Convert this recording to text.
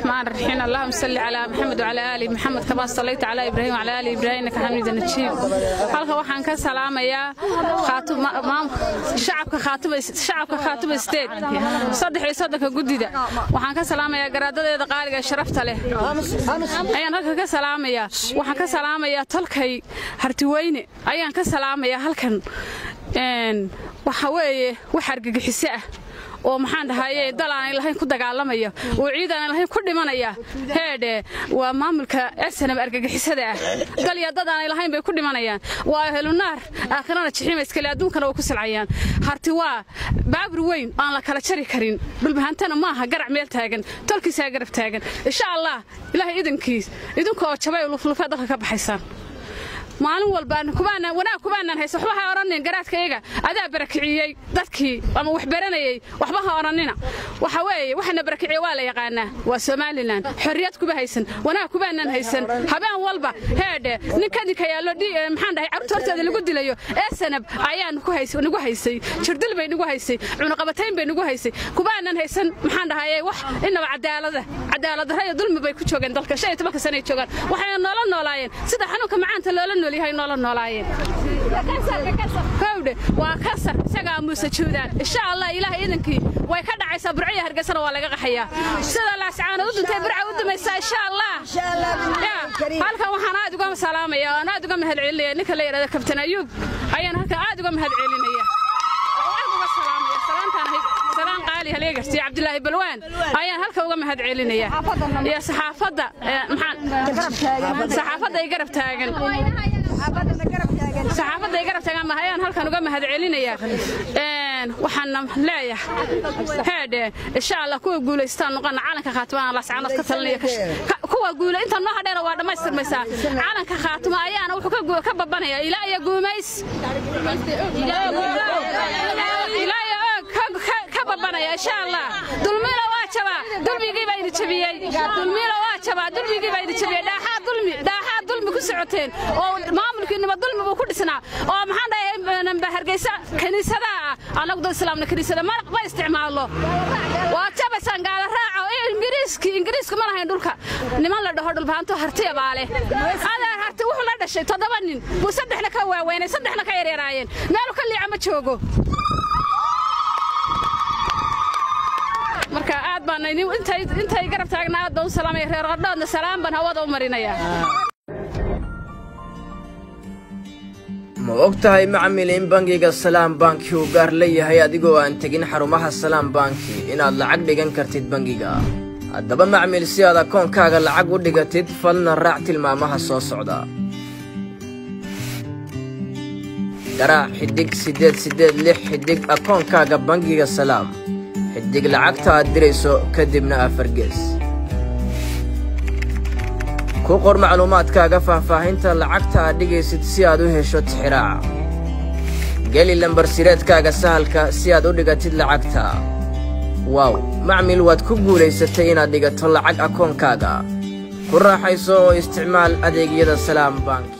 الرحمن الرحيم اللهم صل على محمد وعلى ال محمد كما صليت على ابراهيم وعلى ال ابراهيم انك حميد مجيد halka waxaan ka salaamayaa khaatum shacabka khaatum shacabka khaatum state saddex iyo soddonka gudida waxaan ka salaamayaa garaadadeeda qaaliga ee sharafta leh ayaan halka ka salaamayaa waxaan ka salaamayaa tolkay hartiweyne ayaan ka salaamayaa halkan waxa weeye wax argagixiso ah oo maxaan dhahaye dal aanay lahayn ku dagaalamaya oo ciid aanay lahayn ku dhimanaya heedhe waa maamulka esanab argagixisada ah dal iyo dad aanay lahayn bay ku dhimanayaan waa helunaar aakhirana jixiima iskale adduunkana way ku silcayaan harti waa baabur weyn aan la kala jari karin dhulbahantana maaha garac meel taagan tolkiisaa garab taagan insha allah ilaahay idankiis idinka oo jabay luflufee dalka ka baxaysaan maalin walbaan kubaanaan wanaag kubaanaan haysa waxba ha odhanin garaadkayaga adaa barakiciyey dadkii ama wax baranayey waxba ha odhanina waxa weeye waxana barakiciye waa la yaqaanaa waa somalilan xorriyad kuba haysan wanaag kubaanaan haysan habeen walba heedhe nin kadinka yaallo maxaan dhahay carruurta horteeda lagu dilayo ee sanab ayaa nagu haysay jirdil bay nagu haysay cunuqabatayn bay nagu haysay kubaanaan haysan maxaan dhahaye wax inaba cadaalada cadaaladdarra iyo dulmi bay ku joogeen dalka shan iyo tobanka sanay joogaan waxayna noola noolaayeen sida xanuunka macaanta loola nool yahay noola noolaayeen howdhe waa kasar isagaa muuse juudaan insha allah ilaahay idankii way ka dhacaysaa burciya hargeysana waa laga qaxayaa sida laascaanood u duntay burca u dumaysaa insha allah halkan waxaan aad uga salaamaya aan aad uga mahad celinaya ninka la yidhahda kabtan ayuub ayaan halkan aad uga mahad celinaya salaan qaali haleegarti cabdilaahi balwaan ayaan halka uga mahad celinaya iyo saxaafadda saxaafadda ay garab taagan saxaafadda ay garab taagan maha ayaan halkan uga mahad celinaya waxaana leeyahay heedhe insha allah kuwa guulaystaan noqona calanka khaatimaan lascaanood ka talinaya kuwa guula inta noo hadheera waa dhammaystirmaysaa calanka khaatima ayaana wuxuu ka babanaya ilaa iyo guumays ka babanaya insha allah dulmina waa jabaa dulmigii baa idin jabiyey dulmina waa jabaa dulmigii baa idin jabiyey dhaaxaa dulmi dhaaxaa dulmi ku socoteen oo maamulkiinima dulmi buu ku dhisnaa oo maxaan dhahay hargeysa kiniisadaha ah annagu dad islaamna kiniisada ma ma isticmaalno waa jabaysaan gaala raaca oo ingiriiski ingiriisku ma lahayn dhulka niman la dhaho dhulbahanto hartiya baa leh adeer harti wuxuu la dhashay toddoba nin buu saddexna ka waaweynay saddexna ka yaryaraayeen meelu ka liica ma joogo marka aad baan intay garab taagna aad baan u salaamaya reer qardhoodna salaam baan hawada u marinaya ma og tahay macmil in bangiga salaam banki uu gaar leeyahay adigoo aan tegin xarumaha salaam banki inaad lacag dhigan kartid bangiga haddaba macmil si aad akoonkaaga lacag u dhigatid falna raac tilmaamaha soo socda garaac xidhig siddeed siddeed lix xidhig akoonkaaga bangiga salaam xidig lacagta aad dirayso kadibna afargees ku qor macluumaadkaaga faahfaahinta lacagta aad dhigaysid si aad u hesho tixiraaca geli lambarsireedkaaga sahalka si aad u dhigatid lacagta waaw macmil waad ku guulaysatay inaad dhigato lacag akoonkaaga ku raaxayso oo isticmaal adeegyada salaam bank